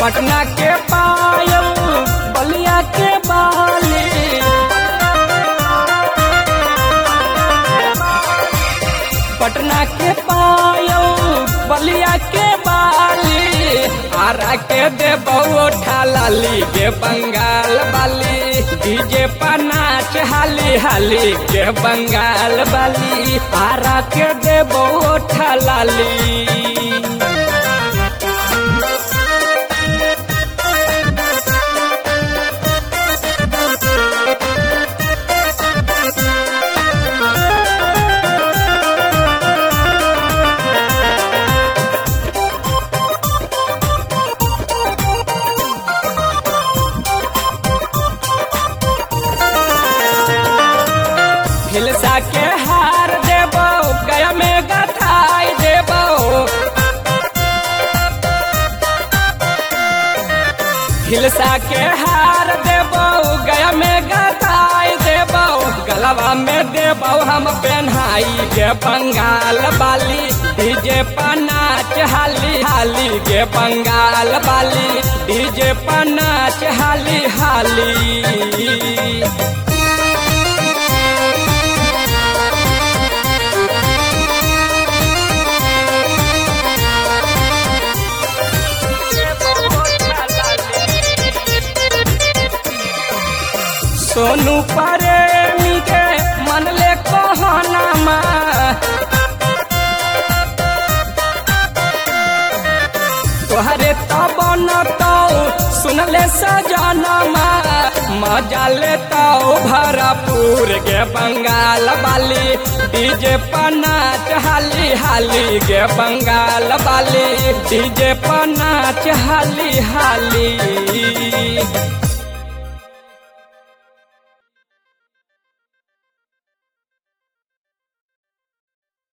पटना के पायल बलिया के बाली पटना के पायल बलिया के बाली आरा के देबो ठालाली के बंगाल बाली डीजे पर नाच हाली हाली के बंगाल बाली आरा के देबो ठालाली हिलसा के हार देबो गया में गथाई देबो हिलसा के हार देबो गया में गथाई देबो गलवा में देबो हम पेन्हाई के बंगाल बाली डीजे पर नाच हाली हाली के बंगाल बाली डीजे पर नाच हाली हाली सोनू प्रेमी के मन ले कहनामा तोहरे तब न तो सुनले सजनमा मजा लेता भरपूर के बंगाल वाली डीजे पर नाच हाली हाली के बंगाल वाली डीजे पर नाच हाली हाली